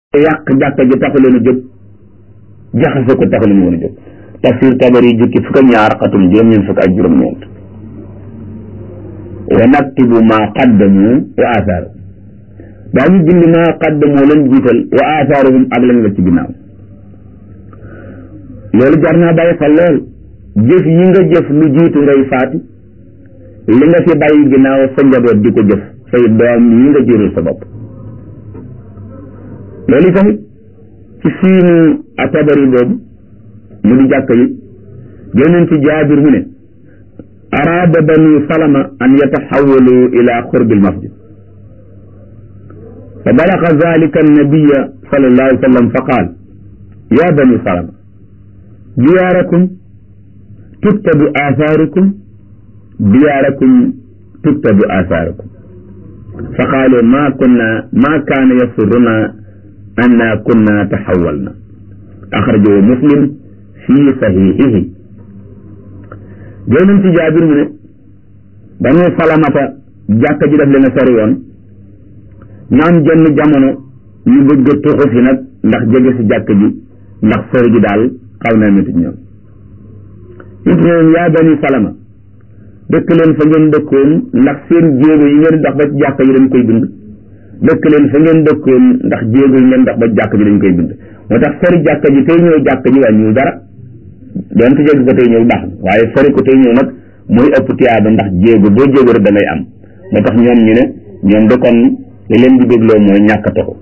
yàq jàkka ji taxu leen a jóg jaxase ko taxu leen woon a jóg tafsir tabari jukki fukk ak ñaar xatum juróom-ñeent fukk ak juróom-ñeent wa naktubu maa qaddamu wa athaaru daañu bind maa qaddamu leen jiital wa athaaruhum ak lañ la ci ginnaaw loolu jar naa bàyyi xel lool jëf yi nga jëf lu jiitu ngay faatu li nga fi bàyyi ginnaaw sa njaboot di ko jëf say doom yi nga jërul sa bopp loolu tamit ci siinu atabari boobu mu di jàkk yi génneen ci jaabir mu ne araada banu salama an yataxawalu ila xurbi almasjid fa balaga zalika annabiya sallallahu alayhi wa sallam fa qaal ya bani salama diyaarakum tuktabu athaarukum diyaarakum tuktabu athaarukum fa qaalu ma kunna ma kaana yasurruna anna kunna taxawalna axrajahu muslim fi saxiixihi jël ci jaabir mu ne banu salamata jàkka ji daf leen a sori woon ñu am jenn jamono ñu bëgg a tuxu fi nag ndax jege si jàkka ji ndax sori ji daal xaw naa métti ñoom it ne yaa bani salama dëkk leen fa ngeen dëkkoon ndax seen jéego yi ngeen dox ba ci jàkka ji dañ koy bind dëkk leen fa ngeen dëkkoon ndax jéego yi ngeen dox ba jàkk ji dañ koy bind moo tax sori jàkk ji tey ñëw jàkk ji wàññiwul dara doonte jégg ko tey ñëw baax na waaye sori ko tey ñëw nag mooy ëpp tiyaaba ndax jéego boo jéego rek da ngay am moo tax ñoom ñu ne ñoom de kon li leen di dégloo mooy ñàkk a taxu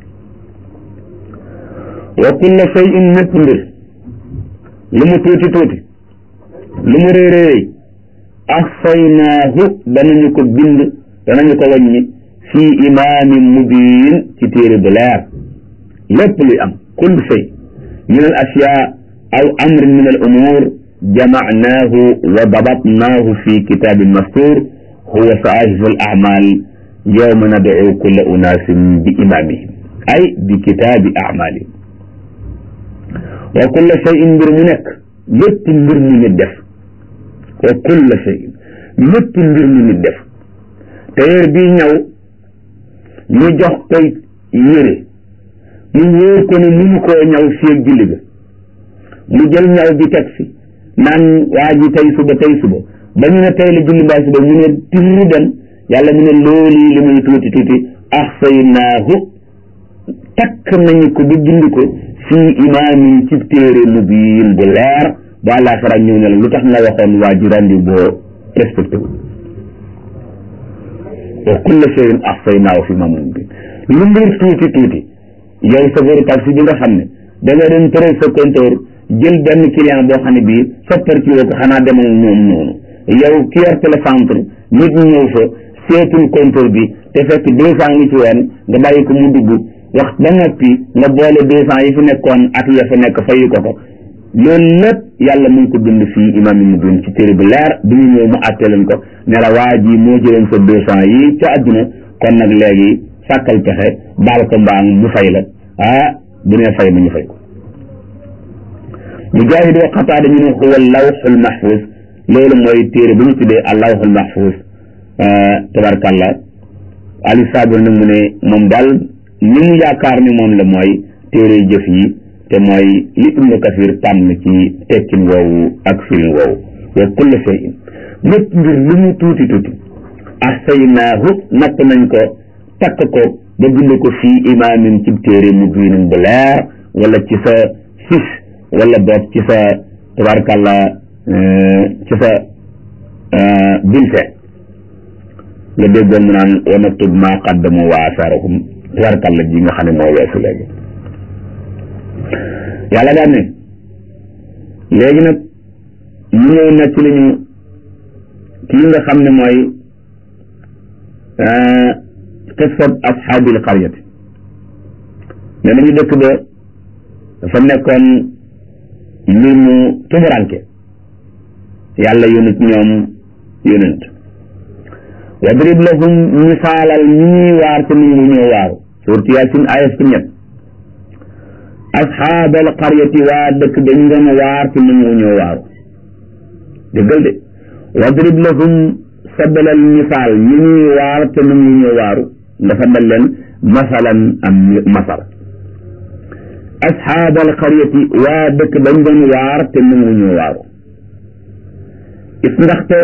wa kulla shay'in mépp mbir lu mu tuuti tuuti lu mu réy réy ahsaynaahu danañu ko bind danañu ko wàññi fii imaamin mubiin ci téere bu leer lépp luy am kull shay min al ashyaa aw amrin min al umuur jamacnaahu wa dabatnaahu fi kitaabin mastuur huwa sahaahifu al acmaal yowma nadcu kulla unaasin bi imaamihim ay bi kitaabi acmaalihim wa kulla shayin mbir mu nekk lépp mbir mu nit def wa kulla shayin lépp mbir mu nit def téer bii ñëw ñu jox koy yére mu wóor ko ne mënu koo ñaw fii julli ga mu jël ñaw bi teg fi naan waa ji tey suba tey suba ba ñu ne tey la julli mbaa suba mu ne tirri dem yàlla mu ne loolu li muy tuuti tuuti ahsaynaahu takk nañu ko ba bind ko fii imaamin ci téere mubiin bu leer ba àllaaxira ñëw ne la lu tax nga waxoon waa ji rendi boo respecté wu wa kulla shay'in ahsaynaahu fi imaamin mubiin lu mbir tuuti tuuti yow chauffeur taxi bi nga xam ne da nga doon tëral sa compteur jël benn client boo xam ne bii soppar ci woo ko xanaa demal moom noonu yow ki yor télécentre nit ñi ñëw fa seetul compteur bi te fekk deux cent ngi ci woon nga bàyyi ko mu dugg wax ba noppi nga boole deux cent yi fi nekkoon ak ya fa nekk fayu ko ko loolu lépp yàlla mu ngi ko bind fii imaam yi mu bind ci téere bi leer bi ñu ñëw mu àtte leen ko ne la waa ji moo jëleen sa deux cent yi ca àdduna kon nag léegi sàkkal pexe baal ko mbaam mu fay la ah bu nee fay ma ñu fay ko mujaahid wa qataada ñu ne huwa lawxul mahfuz loolu mooy téere bu ñu tuddee al lawxul mahfuz tabarkàllah ali sabir nag mu ne moom daal li mu yaakaar ni moom la mooy téere jëf yi te mooy li ibnu kasir tànn ci tekkin woowu ak firin woowu wa kulla shay'in lépp mbir lu mu tuuti tuuti ahsaynaahu natt nañ ko takk ko ba bind ko fii imaamin ci téere mu biinin bu leer wala ci sa fis wala boog ci sa tabarkàlla ci sa bulletin nga déggoon mu naan wa naktub maa qaddamu wa asaarahum tabarkàlla ji nga xam ne moo weesu léegi yàlla daan ne léegi nag ñu ñëw nekk li ñu kii nga xam ne mooy qissat ashaabil qaryati ne nañu dëkk ba dafa nekkoon mbir mu tumuranke yàlla yónent ñoom yónent wadrib lahum misaalal ñi ñuy waar te nit ñi ñoo waaru suurtu yaasin aya ci ñett ashaabal qaryati waa dëkk dañ doon waar te nit ñi ñoo waaru déggal de wadrib lahum sabalal misaal ñi ñuy waar te nit ñi ñoo waaru dafa dal leen masalan am masal asxaabal qaryati waa dëkk bañ doon waar te nanguñu waaru is ndaxte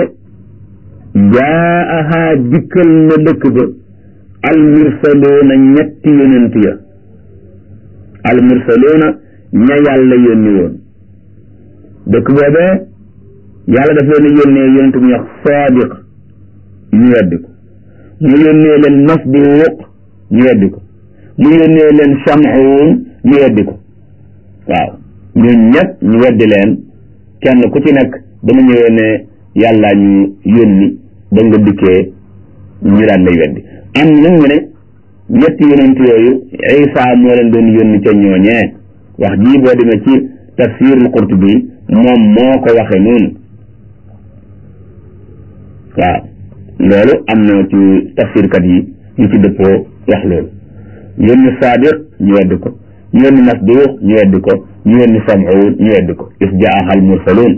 jaaha dikkal na dëkk ba almursaloona ñetti yonent ya almursaloona ña yàlla yónni woon dëkk boobee yàlla daf leen yónnee yonent bu ñuy wax saadiq ñu weddi ko mu yónnee leen masduuq ñu weddi ko mu yónnee leen samuun ñu weddi ko waaw ñun ñëpp ñu weddi leen kenn ku ci nekk dama ñëwee ne yàlla ñu yónni ba nga dikkee ñu daan lay weddi am nag ñu ne ñetti yonent yooyu Isa moo leen doon yónni ca ñooñee wax jii boo demee ci tafsirul Qurtubi moom moo ko waxe noonu waaw loolu am na ci tafsirkat yi ñu ci dëppoo wax loolu yónni Saadiq ñu weddi ko ñu yónni Masduuq ñu weddi ko ñu yónni Samuun ñu weddi ko is jaahal mursaluun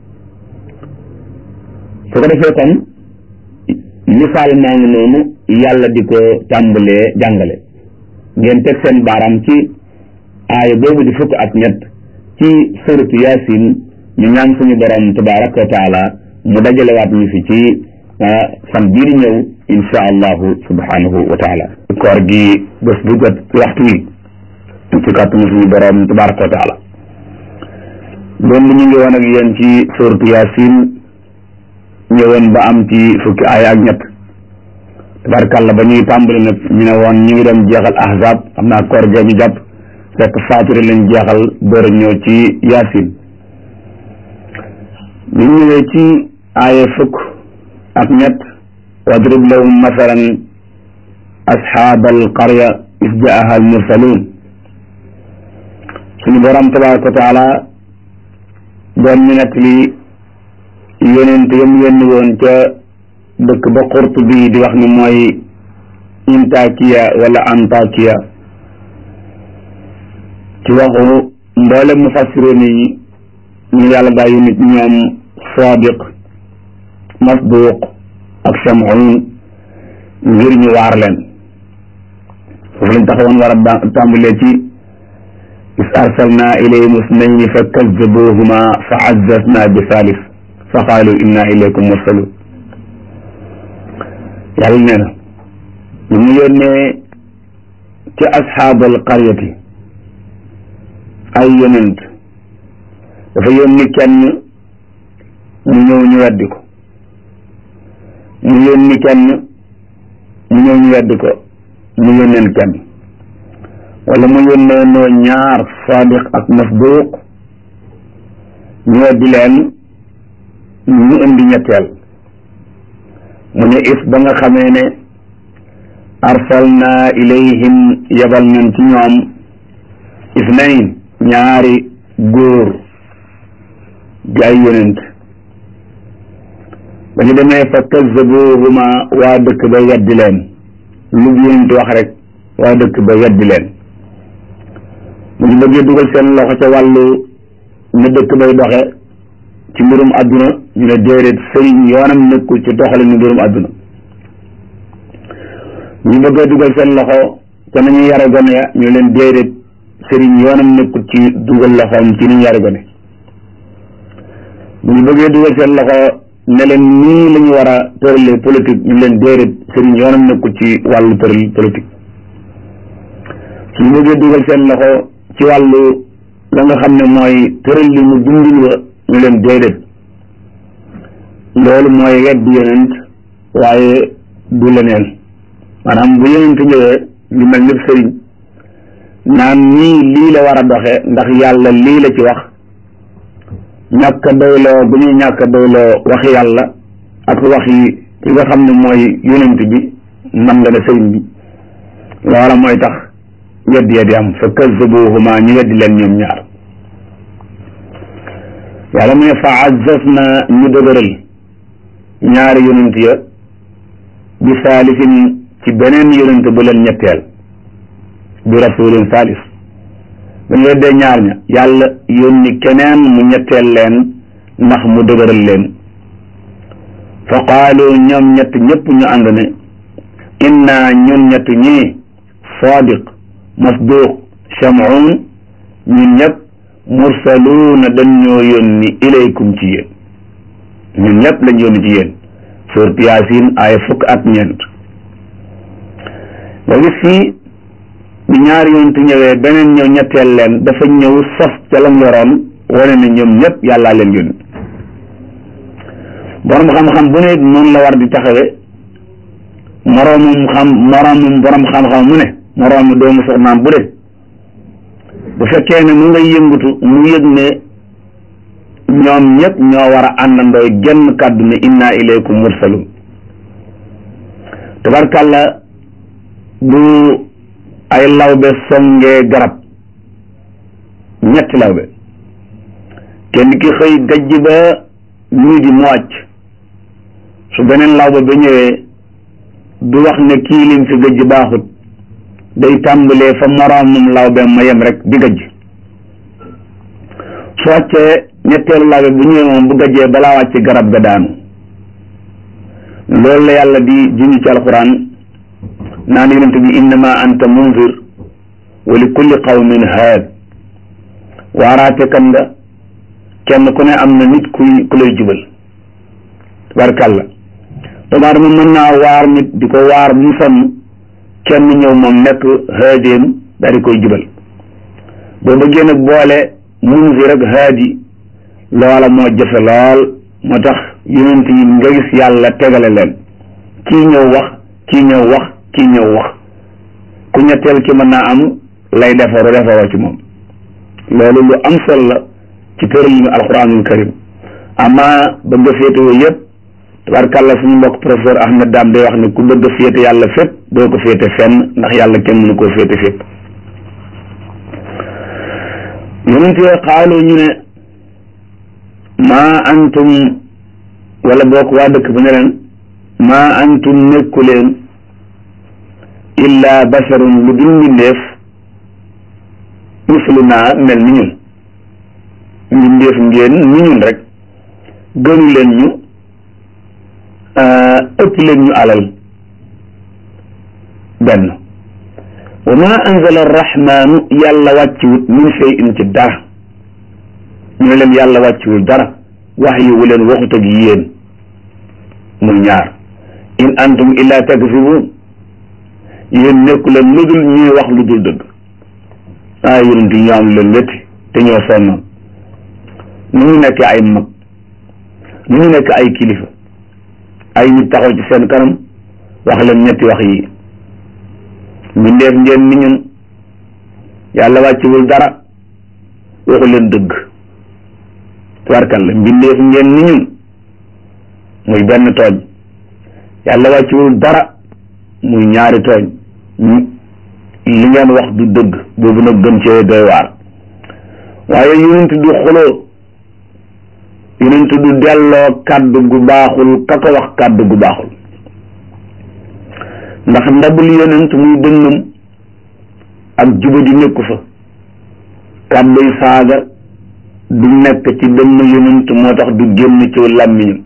su ko defee kon misaal maa ngi noonu yàlla di ko tàmbalee jàngale ngeen teg seen baaraam ci aaya boobu di fukk ak ñett ci suratu yaasin ñu ñaan suñu borom tabaraka wa taala mu dajalewaat ñu fi ci fan bii di ñëw insha allahu subhanahu wa taala koor gi bés bu jot waxtu wi ci kàttanu suñu borom tabaraka wa taala loolu ñu ngi woon ak yéen ci suratu yaasin ñëwoon ba am ci fukki aaya ak ñett tabarkàlla ba ñuy tàmbali nag ñu ne woon ñu ngi doon jeexal ahzab xam naa koor ga ñu jàpp fekk faatiri lañ jeexal door a ñëw ci yaasin ñu ñëwee ci aaya fukk ak ñett wadrib lahum masalan asxaab alqarya is jaaha almursaluun suñu borom tabaraka wa taala doon ñu nekk li yonent yam yónni woon ca dëkk ba xurt bi di wax ni mooy intakiya wala antakiya ci waxu mboolem mufassiroon yi ñu yàlla bàyyi nit ñoom sadiq masduq ak samuun ngir ñu waar leen foofu lañ taxawoon war a tàmbalee ci is arsalna ilayhim isnayni fa kazzabuhuma fa azzazna bi thalith fa qaalu inna ilaykum mursalun yàlla nee na ñu mu yónnee ci asxaabal qaryati ay yonent dafa yónni kenn mu ñëw ñu weddi ko mu yónni kenn mu ñëw ñu weddi ko mu yónneen kenn wala mu yónnee noo ñaar sadiq ak masduq ñu weddi leen ñu indi ñetteel mu ne is ba nga xamee ne arsalna ilayhim yabal nañ ci ñoom isnayn ñaari góor di ay yonent ba ñu demee fa kazzabuhuma waa dëkk ba weddi leen lu yonent wax rek waa dëkk ba weddi leen mu ñu bëggee dugal seen loxo ca wàllu na dëkk bay doxe ci mbirum àdduna ñu ne déedéet sëriñ yoonam nekkul ci doxalin ni mbirum àdduna ñu bëggee dugal seen loxo te nañu yare gone ya ñu leen déedéet sëriñ yoonam nekkul ci dugal loxoom ci ni ñu yare gone ñu bëggee dugal seen loxo ne leen nii la ñu war a tëralee politique ñu leen déedéet sëriñ yoonam nekkul ci wàllu tëral politique suñu bëggee dugal seen loxo ci wàllu la nga xam ne mooy tëral li mu dundul wa ñu leen déedéet loolu mooy weddi yonent waaye du leneen maanaam bu yonent ñëwee ñu mel ni sëriñ naan nii lii la war a doxe ndax yàlla lii la ci wax ñàkk a doyloo bu ñuy ñàkk a doyloo waxi yàlla ak waxi ki nga xam ne mooy yonent bi man nga ne sëriñ bi loola mooy tax weddi ya di am fa kazzabuhuma ñu weddi leen ñoom ñaar yàlla mu ne fa azzaz na ñu dëgëral ñaari yonent ya bi saalisin ci beneen yonent bu leen ñetteel bi rasulin saalis ba ñu weddee ñaar ña yàlla yónni keneen mu ñetteel leen ndax mu dëgëral leen fa qaalu ñoom ñett ñëpp ñu ànd ne inna ñun ñett ñii sadiq masduq shamuun ñun ñëpp mursaluuna dañ ñoo yónni ilaykum ci yéen ñun ñëpp lañ yónni ci yéen suurat yaasin ay fukk ak ñeent nga gis fii bi ñaari yonent ñëwee beneen ñëw ñetteel leen dafa ñëw sos ca lam yoroon wane ne ñoom ñëpp yàllaa leen yónni borom xam-xam bu ne noonu la war di taxawe moroomum xam moroomum borom xam-xam mu ne moroomi doomu soxnaam bu de bu fekkee ne mu ngay yëngutu mu yëg ne ñoom ñëpp ñoo war a àndandooy genn kàddu ne inna ilaykum mursalun tabarkàlla bu ay lawbe songee garab ñetti lawbe kenn ki xëy gajj ba ñii di mu wàcc su beneen lawbe ba ñëwee du wax ne kii lim fi gajj baaxut day tàmbalee fa moroomum lawbe ma yem rek di gajj su wàccee ñetteelu lawbe bu ñëwee moom bu gajjee balaa wàcc garab ga daanu loolu la yàlla di junj ci alquran naan yonent bi innama anta munzir wa li kulli qawmin haad waaraate kan nga kenn ku ne am na nit kuy ku lay jubal tabarkàlla doomu aadama mën naa waar nit di ko waar mu sonn kenn ñëw moom nekk haadéem daal di koy jubal boo bëggee nag boole munzir ak haadi loola moo jafe lool moo tax yonent yi nga gis yàlla tegale leen kii ñëw wax kii ñëw wax kii ñëw wax ku ñetteel ki mën naa am lay defaru defaroo ci moom loolu lu am solo la ci tëralinu alquranul karim ama bëgg a féetewoo yëpp tabarkàlla suñu mbokk professeur Ahmed Dame day wax ne ku bëgg a féete yàlla fépp doo ko féete fenn ndax yàlla kenn mënu koo féete fépp yonent yooyu xaaloo ñu ne maa antum wala bokk waa dëkk ba ne leen maa antum nekku leen illa basharun lu dul mbindeef mislunaa mel ni ñun mbindeef ngeen ni ñun rek gënu leen ñu ëpp leen ñu alal benn wa ma anzala arrahmanu yàlla wàcciwut min shay'in ci dara ñu ne leen yàlla wàcciwul dara wax yi wu leen waxut ak yéen muy ñaar in antum illa takzibun yéen nekku leen lu dul ñuy wax lu dul dëgg ah yonent yi ñoo am leen métti te ñoo sonnoon nu ñu nekk ay mag nu ñu nekk ay kilifa ay nit taxaw ci seen kanam wax leen ñetti wax yi mbindeef ngeen ni ñun yàlla wàcciwul dara waxu leen dëgg tubarkalla mbindeef ngeen ni ñun muy benn tooñ yàlla wàcciwul dara muy ñaari tooñ li ngeen wax du dëgg boobu nag gën cee doy waar waaye yonent du xuloo yonent du delloo kàddu gu baaxul ka ko wax kàddu gu baaxul ndax ndabul yonent muy dënnam ak jubadi nekku fa kàdduy saaga du nekk ci dënn yonent moo tax du génn ci làmmiñam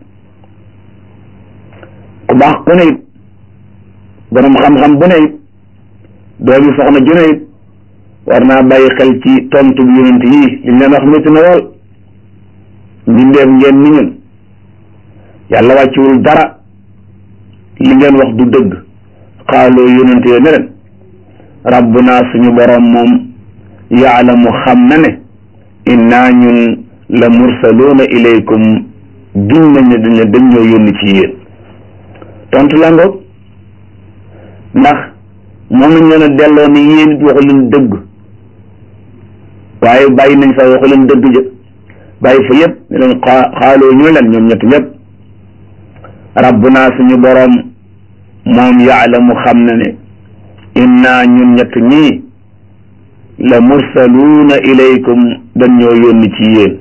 ku baax ku ne it borom xam-xam bu ne it doomi soxna ju ne it war naa bàyyi xel ci tontu bu yonent yii liñ leen wax métti na lool mbindeef ngeen ni ñun yàlla wàcciwul dara li ngeen wax du dëgg xaaloo yonent yooyu ne leen rabbuna suñu borom moom yaalamu xam na ne inna ñun la mursaluuna ilaykum giñ nañ ne dañ dañ ñoo yónni ci yéen tontu la ngoog ndax moom nañ leen a delloo ni yéen it waxu leen dëgg waaye bàyyi nañ fa waxu leen dëgg jë bàyyi fa yëpp ne leen xaaloo ñu leen ñoom ñett ñëpp rabbuna suñu boroom moom yaalamu xam na ne inna ñun ñett ñii la mursaluuna ilaykum dañ ñoo yónni ci yéen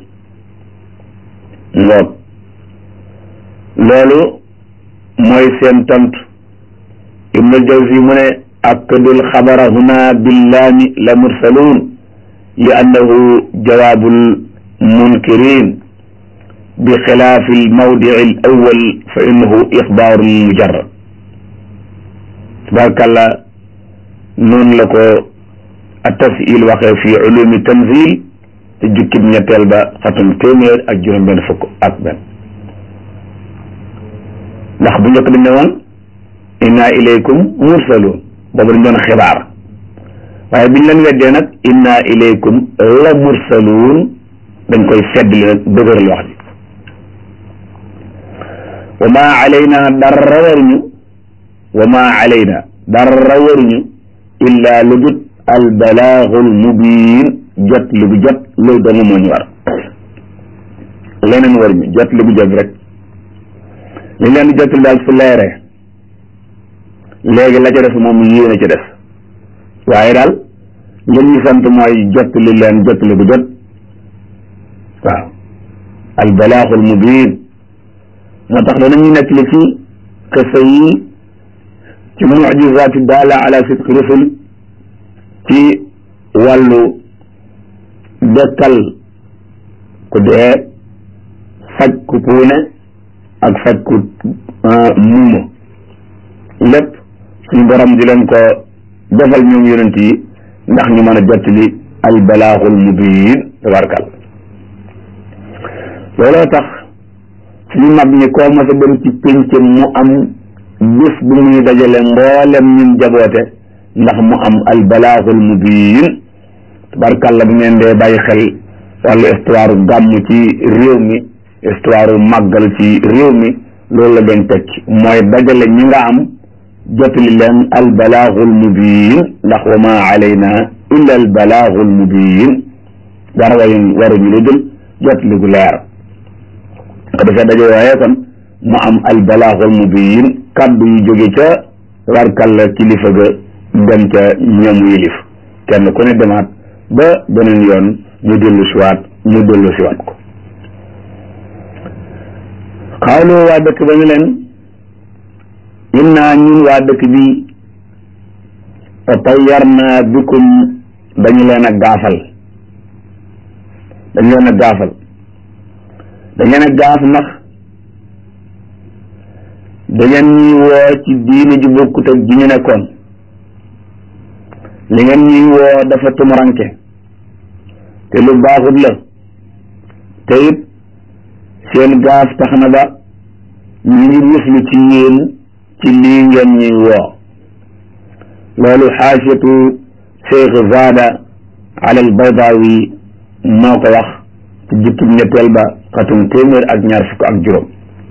ngoog loolu mooy seen tontu ibnul jawzi mu ne akkadul xabara huna billaami la mursaluun li annahu jawaabul munkirin bi xilaafi almawdici al awal fa innahu ixbaarun mujarrad tabarkàlla noonu la ko a tafil waxee fi ulumi tanzil te jukkib ñetteel ba xatum téeméer ak juróom benn fukk ak benn ndax bu njëkk dañ ne woon inna ilaykum mursalun boobu dañ doon xibaar waaye biñ leen weddee nag inna ilaykum la mursaluun dañ koy feddli nag dëgëral wax ji wa ma alayna dara waruñu wa ma alayna dara waruñu illa lu dut al balaagul mubiin jot li bu jot loolu dong moo ñu war leneen waruñu jot li bu jot rek li leen di jotul daal su leeree léegi la ca def moom yéen a ca def waaye daal ngeen ñu sant mooy jot li leen jot li bu jot waaw al balaaxul mubiin moo tax danañu nekk li ci xisa yi ci mujizaati daala ala sidqi rusul ci wàllu dekkal ku dee faj ku puune ak faj ku muuma lépp suñu borom di leen ko defal ñoom yonent yi ndax ñu mën a jottali al balaaxul mubiin tabarkal looloo tax suñu mag ñi koo mos a dem ci pénc mu am bés bu muy dajale mboolem ñun jaboote ndax mu am al balaaxul mubiin tabarkalla bu ngeen dee bàyyi xel wàllu histoire gàmm ci réew mi histoire màggal ci réew mi loolu la doon tekki mooy dajale ñi nga am jotali leen al balaaxul mubiin ndax wa ma alayna illa al balaaxul mubiin dara wayu waruñu lu dul jotali gu leer ko defee daje waaye kon mu am al balaaxul mubiin kaddu yu jóge ca warkalla kilifa ga dem ca ñoom yilif kenn ku ne demaat ba beneen yoon ñu dellu siwaat ñu dellu siwaat ko xawlu waa dëkk ba ñu leen inna ñun waa dëkk bi tayyarna bikum dañu leen a gaafal dañu leen a gaafal dañu leen a gaaf ndax da ngeen ñuy woo ci diine ji bokkut ak ji ñu nekkoon li ngeen ñuy woo dafa tumuranke te lu baaxut la te it seen gaaf tax na ba ñu ngi muslu ci yéen ci lii ngeen ñuy woo loolu xaasiyatu cheikh zada ala al baydawi moo ko wax ci jukkib ñetteel ba xatum téeméer ak ñaar fukk ak juróom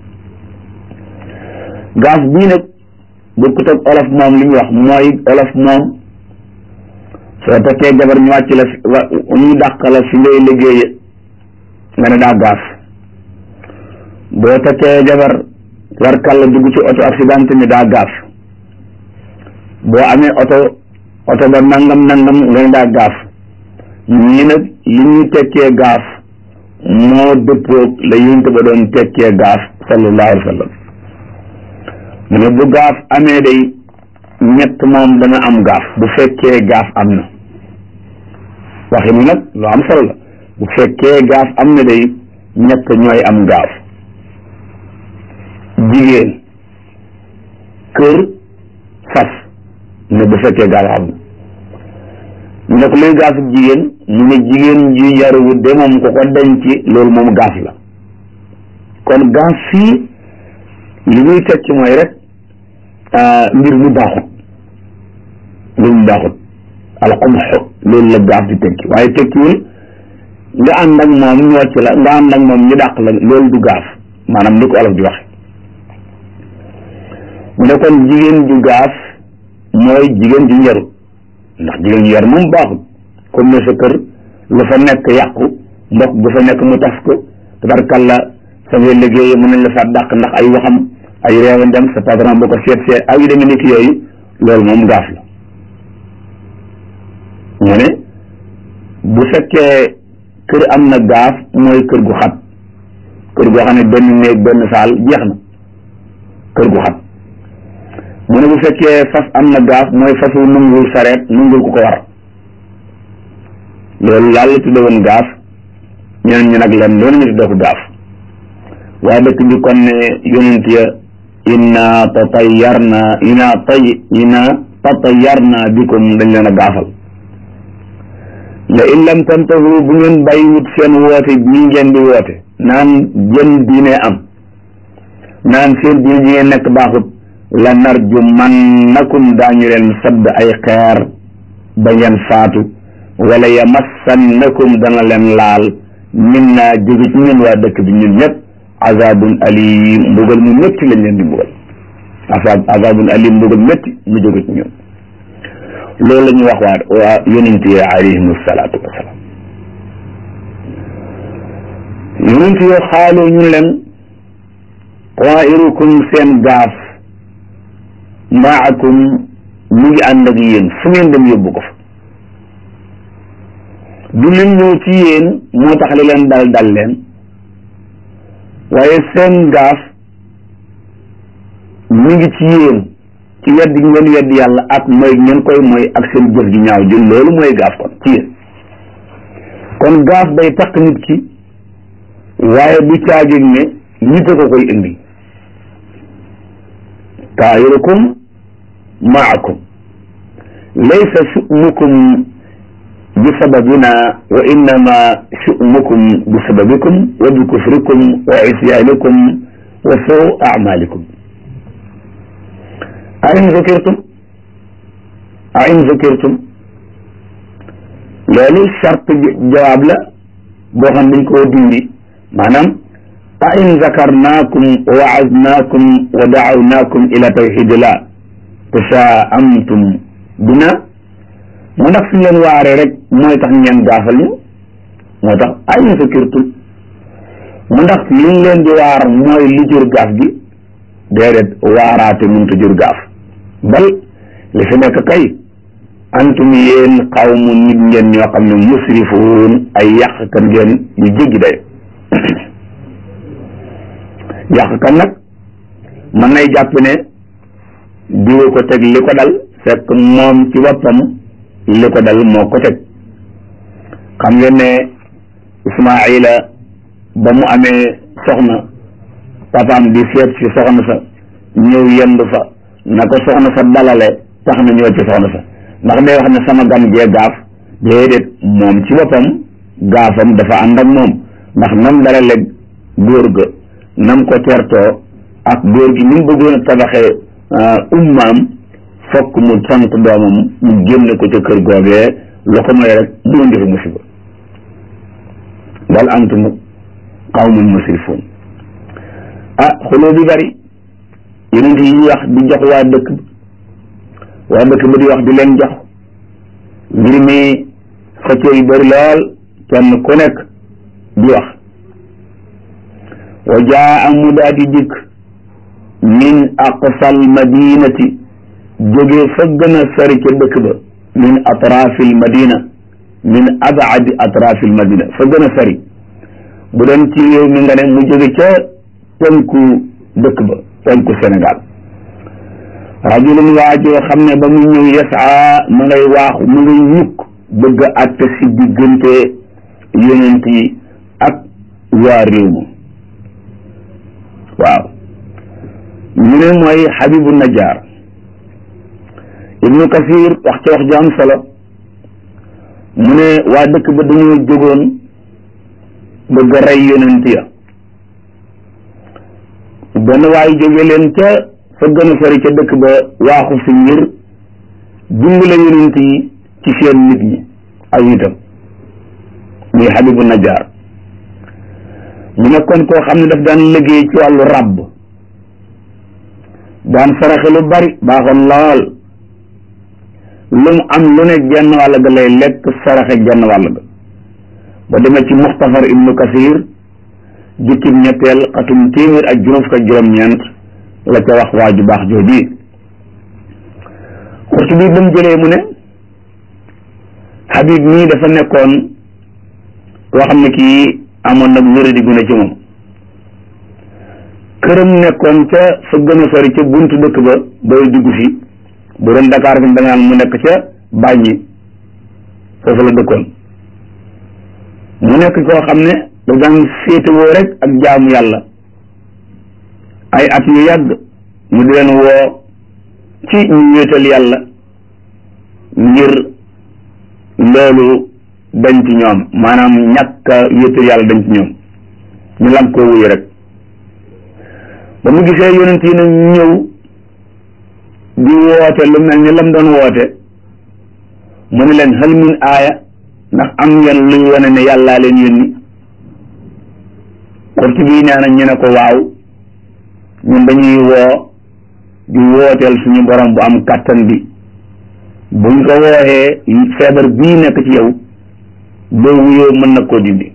gaaf bii nag bokkut ak olof moom li ñu wax mooy olof moom soo takkee jabar ñu wàcc la ñu dàq la fi ngay liggéeye nga ne daa gaaf boo takkee jabar warkal la dugg ci oto accident ni daa gaaf boo amee oto oto ba nangam nangam nga ne daa gaaf ñii nag li ñuy tekkee gaaf moo dëppoog la yunt ba doon tekkee gaaf sallallahu alayhi wa sallam mu ne bu gaaf amee day ñett moom dana am gaaf bu fekkee gaaf am na waxi mu nag lu am solo la bu fekkee gaaf am na day ñett ñooy am gaaf jigéen kër fas ne bu fekkee gaaf am na ñu ne ko luy gaafu jigéen mu ne jigéen ji yaruwut de moom ko ko denc loolu moom gaaf la kon gaaf fii li muy tekki mooy rek mbir mu baaxut mbir mu baaxut alxumxu loolu la gaaf di tekki waaye tekkiwul nga ànd ak moom ñu wàcc la nga ànd ak moom ñu dàq la loolu du gaaf maanaam ni ko olof di waxe mu ne kon jigéen ju gaaf mooy jigéen ju yarut ndax jigéen ju yar moom baaxut comme ne sa kër lu fa nekk yàqu mbokk bu fa nekk mu tas ko tabarkalla sa ngay liggéey mën nañ la fa dàq ndax ay waxam ay réewan dem sa patron boo ko seet seet ay yu demee nekk yooyu loolu moom gaaf la mu ne bu fekkee kër am na gaaf mooy kër gu xat kër goo xam ne benn néeg benn saal jeex na kër gu xat mu ne bu fekkee fas am na gaaf mooy fasu nungul sareet nungul ku ko war loolu laal la tudde woon gaaf ñeneen ñi nag leen loolu ñu tudde ko gaaf waa dëkk bi kon ne yonent ya inna tatayarna inna tay inna tatayarna bikum dañ leen a gaafal la in lam tantahu bu ngeen bàyyiwut seen woote bii ngeen di woote naan jën diine am naan seen diine ji ngeen nekk baaxut la narju man nakum daañu leen sadd ay xeer ba ngeen faatu wala yamassannakum dana leen laal min naa jóge ci ñun waa dëkk bi ñun ñëpp azabun alim mbugal mu métti lañ leen di mbugal azabun alim mbugal métti mu jóge ci ñun loolu la ñuy wax waa waa yonent yi alayhim salaatu wasalaam yonent yoo xaaloo ñu leen tairukum seen gaaf maakum mu ngi ànd ak yéen fu ngeen dem yóbbu ko fa du lim ñëw ci yéen moo tax li leen dal dal leen waaye seen gaaf mu ngi ci yéen ci wedd gi ngeen wedd yàlla ak mooy ngeen koy mooy ak seen jëf ji ñaaw jël loolu mooy gaaf kon ci yéen kon gaaf day takk nit ki waaye du caagin ne nit a ko koy indi taayirukum maakum laysa su'mukum bi sababina wa innama su'mukum bi sababikum wa bi kufrikum wa isyaanikum wa suu amalikum a in zukirtum a in zukirtum loolu charte jawaab la boo xam dañ koo dindi maanaam a in zakarnaakum wa waadnaakum wa dacawnaakum ila tawxidillah tasaamtum bina mu ndax suñ leen waaree rek mooy tax ngeen gaafal ñu moo tax a in zukirtum mu ndax liñ leen di waar mooy li jur gaaf gi déedéet waaraate mënta jur gaaf bal li fi nekk kay antum yéen xawmu nit ngeen ñoo xam ne musrifuun ay yàqkat ngeen yu jéggi day yàqkat nag mën nay jàpp ne diwa ko teg li ko dal fekk moom ci boppam li ko dal moo ko teg xam ngeen ne Ismaayila ba mu amee soxna papaam di seet ci soxna sa ñëw yendu fa na ko soxna sa dalale tax na ñëw ci soxna sa ndax day wax ne sama gan gee gaaf déedéet moom ci boppam gaafam dafa ànd ak moom ndax nam dalale góor ga nam ko tertoo ak góor gi ni mu bëggoon a tabaxee ummaam fokk mu sant doomam mu génne ko ca kër googee lu ko mooy rek mu indi fi musiba bal antum qawmun musrifuun ah xuloo bi bari yonent yi wax di jox waa dëkk waa dëkk ba di wax di leen jox mbir mi xëccoo yu bari lool kenn ku nekk di wax wa jaa mu daa di dikk min aqsal madinati jóge fa gën a sori ca dëkk ba min atrafil madina min abaadi atrafil madina fa gën a sori bu doon ci réew mi nga ne mu jóge ca penku dëkk ba penku Sénégal rajulun waajoo xam ne ba mu ñëw yasaa ma ngay waaxu ma ngay ñukk bëgg a àtte si diggante yonent yi ak waa réew ma waaw ñu ne mooy Habibu Najjar Ibnu Kasir wax ca wax ju am solo mu ne waa dëkk ba dañoo jógoon bëgg a rey yonent ya benn waay jóge leen ca fa gën a sori ca dëkk ba waaxu si ngir dimbale yonent yi ci seen nit ñi ak itam muy Habibu Najjar mu nekkoon koo xam ne daf daan liggéey ci wàllu ràbb daan saraxe lu bari baaxoon lool lu mu am lu ne genn wàll ga lay lekk saraxe genn wàll ga ba demee ci muxtafar ibnu kasir jukkib ñetteel xatum téeméer ak juróom fukk ak juróom-ñeent la ca wax waa ju baax jooji xurtu bi ba mu jëlee mu ne Habib mii dafa nekkoon koo xam ne kii amoon nag wéradi gu ne ci moom këram nekkoon ca fa gën a sori ca buntu dëkk ba booy dugg si bu doon Dakar fi da nga mu nekk ca bàññi foofu la dëkkoon mu nekk koo xam ne da daan féetewoo rek ak jaamu yàlla ay at yu yàgg mu di leen woo ci ñu wéetal yàlla ngir loolu dañ ci ñoom maanaam ñàkk a wéetal yàlla dañ ci ñoom ñu lam koo wuyu rek ba mu gisee yonent yi nag ñëw di woote lu mel ni lam doon woote mu ne leen hal min aaya ndax am ngeen luy wane ne yàllaa leen yónni xurti bii nee na ñu ne ko waaw ñun dañuy woo di wooteel suñu borom bu am kàttan bi buñ ko wooxee feebar bii nekk ci yow boo wuyoo mën na koo dindi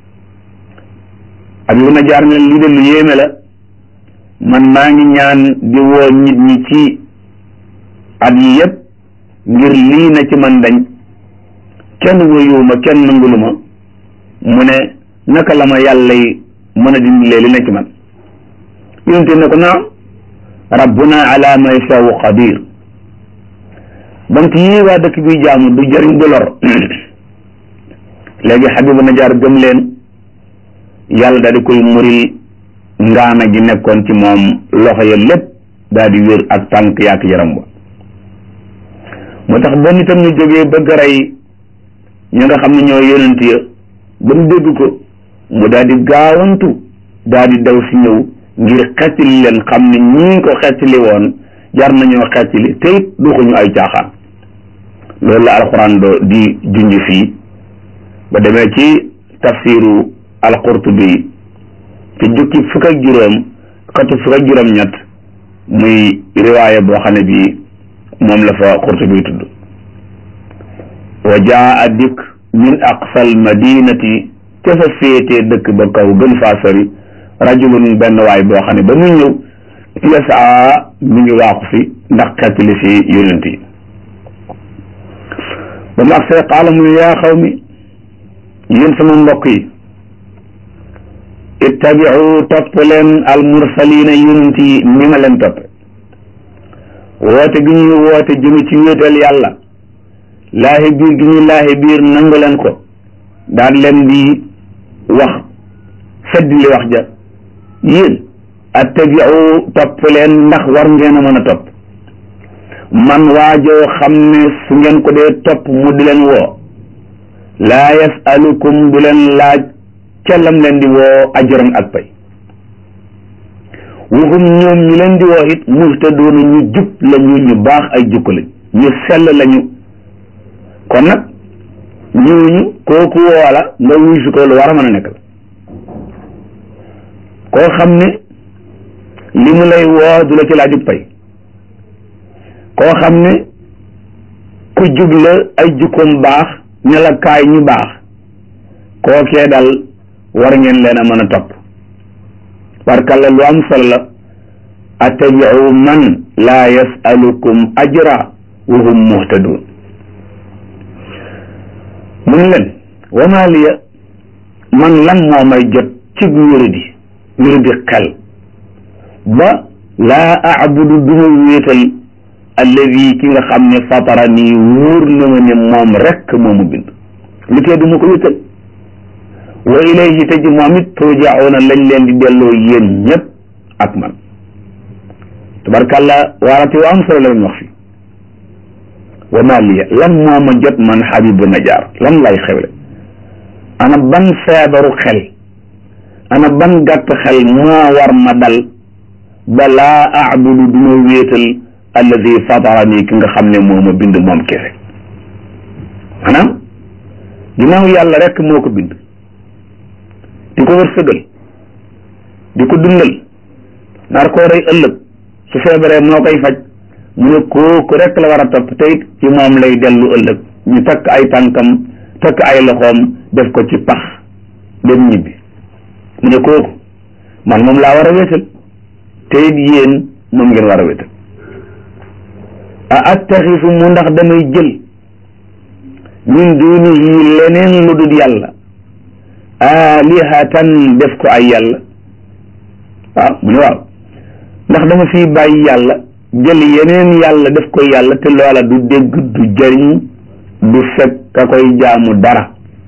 ak lu na jaar ne lii de lu yéeme la man maa ngi ñaan di woo nit ñi ci at yi yëpp ngir lii na ci man dañ kenn wuyuwuma kenn nanguluma mu ne naka la ma yàlla yi mën a dindilee li na ci man yonte ne ko naam rabbuna ala ma yashaau qadir bant yii waa dëkk bi jaamu du jëriñ du lor léegi xabibu najaar gëm leen yàlla daal di koy muril ngaana gi nekkoon ci moom loxo ya lépp daal di wér ak tànk yaak yaram ba moo tax ba nitam ñu jógee bëgg a rey ñi nga xam ne ñoo yonent ya ba mu dégg ko mu daal di gaawantu daal di daw si ñëw ngir xettali leen xam ne ñii ko xettali woon jar nañoo xettali te it duxuñu ay caaxaan loolu la alxuraan do di junj fii ba demee ci tafsiru alqurtubi ci jukki fukk ak juróom xatu fukk ak juróom ñett muy riwaaya boo xam ne bii moom la fa qurtubi tudd wa jaa dikk min aqsal madinati ca fa féetee dëkk ba kaw gën faa sori rajulun benn waay boo xam ne ba muy ñëw yasaa mi ngi waaxu si ndax xettali si yonent yi ba mu agsee qaala mu ne yaa xaw mi yéen sama mbokk yi ittabiu topp leen al mursalina yonent yi ni ma leen toppe woote gi ñuy woote jëme ci wéetal yàlla laahi biir gi ñuy laahi biir nangu leen ko daan leen di wax fedd li wax ja yéen attabiu topp leen ndax war ngeen a mën a topp man waajoo xam ne su ngeen ko dee topp mu di leen woo laa yasalukum du leen laaj ca lam leen di woo ajran ak pay waxum ñoom ñu leen di woo it muhtadoona ñu jub lañu ñu baax ay jukko lañ ñu sell lañu kon nag ñooñu kooku woola nga wuy si ko lu war a mën a nekk la koo xam ne li mu lay woo du la ci laajub pay koo xam ne ku jub la ay jukkoom baax ne la kaay ñu baax kookee dal war ngeen leen a mën a topp barkalla lu am solo la attabiu man laa yasalukum ajra wa hum muhtadun mun leen wama liya man lan moo may jot ci wéradi wéradi xel ba laa abudu duma wéetal alladi ki nga xam ne fatara nii wóor na ma ne moom rekk moomu bind li tee du ma ko wéetal wa ilayhi te ji moom it turjauna lañ leen di delloo yéen ñëpp ak man tabarkàlla waarate wa am solo la ñu wax fi wa ma liya lan moo ma jot man Habibu Najaar lan lay xewle ana ban feebaru xel ana ban gàtt xel moo war ma dal ba laa abudu du ma wéetal alladi fatarani ki nga xam ne moo ma bind moom kese maanaam ginnaaw yàlla rek moo ko bind di ko wërsëgal di ko dundal nar koo rey ëllëg su feebaree moo koy faj mu ne kooku rek la war a topp te it ci moom lay dellu ëllëg ñu takk ay tànkam takk ay loxoom def ko ci pax dem ñibbi mu ne kooku man moom laa war a wéetal te it yéen moom ngeen war a wéetal a attaxisu mu ndax damay jël min dunihi leneen lu dul yàlla alihatan def ko ay yàlla waaw mu ne waaw ndax dama fi bàyyi yàlla jël yeneen yàlla def ko yàlla te loola du dégg du jëriñ du fekk ka koy jaamu dara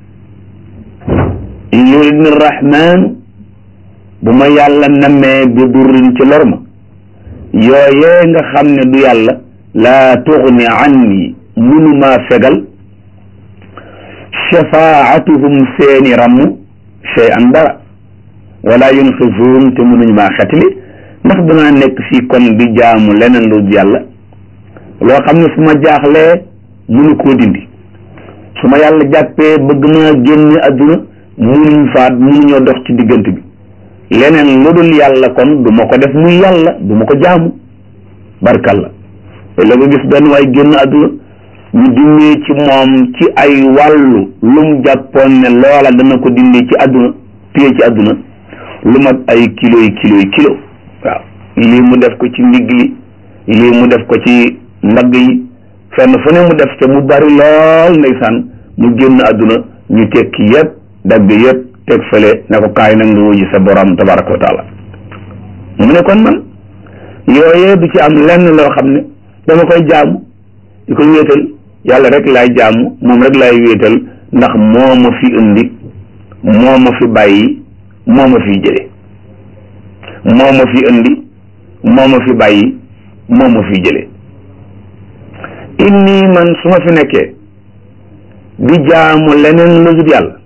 in yuridni rahmaanu bu ma yàlla nammee bi durrin ci lor ma yooyee nga xam ne du yàlla laa tuxni anni munumaa fegal shafaatuhum seeni ramm shay an dara wala yunqisuun te mënuñ maa xetli ndax danaa nekk fii kon di jaamu leneen lu yàlla loo xam ne su ma jaaxlee mënu koo dindi su ma yàlla jàppee bëgg maa génne adduna mënuñ faat mënuñoo dox ci diggante bi leneen lu dul yàlla kon du ma ko def muy yàlla du ma ko jaamu barkalla te la nga gis benn waay génn adduna ñu dindee ci moom ci ay wàllu lum jàppoon ne loola dana ko dindee ci adduna téye ci adduna lu mat ay kilo yi kilo yi kilo waaw lii mu def ko ci ndigg li lii mu def ko ci mbagg yi fenn fu ne mu def ca mu bari lool ndeysaan mu génn adduna ñu tekki yëpp dagg yëpp teg fële ne ko kaay nag nga wuji sa borom tabaraka wa taala mu ne kon man yooyee du ci am lenn loo xam ne dama koy jaamu di ko wéetal yàlla rek laay jaamu moom rek laay wéetal ndax moo ma fi indi moo ma fi bàyyi moo ma fi jële moo ma fi indi moo ma fi bàyyi moo ma fi jële inni man su ma fi nekkee di jaamu leneen lu dul yàlla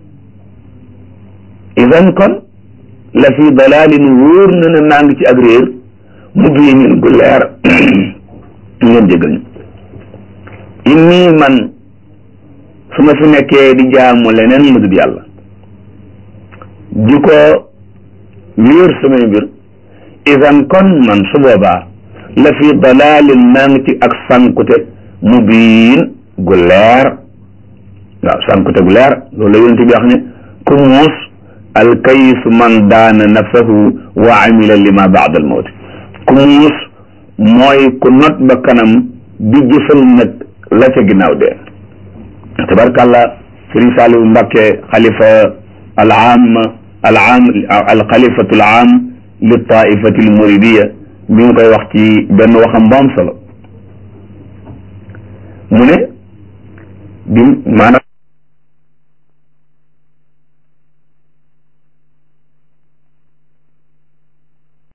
idan kon la fi dalalin wóor na ne naa ngi ci ak réer mu biinin gu leer ngeen jéggal ñu inni man su ma fi nekkee di jaamu leneen lu dul yàlla di ko wéer samay mbir idan kon man su boobaa la fi dalalin naa ngi ci ak sankute mu biin gu leer waaw sankute gu leer loolu la yonent bi wax ne ku muus alkayisu man daana nafsahu wa amila lima baad al mawt ku muus mooy ku not ba kanam di jëfal nag la ca ginnaaw dee tabarkàllah sëriñ Saliou Mbacké xalifa al aam al aam al xalifatu al aam li taifati al muridiya mi ngi koy wax ci benn waxam bu am solo mu ne bi maanaam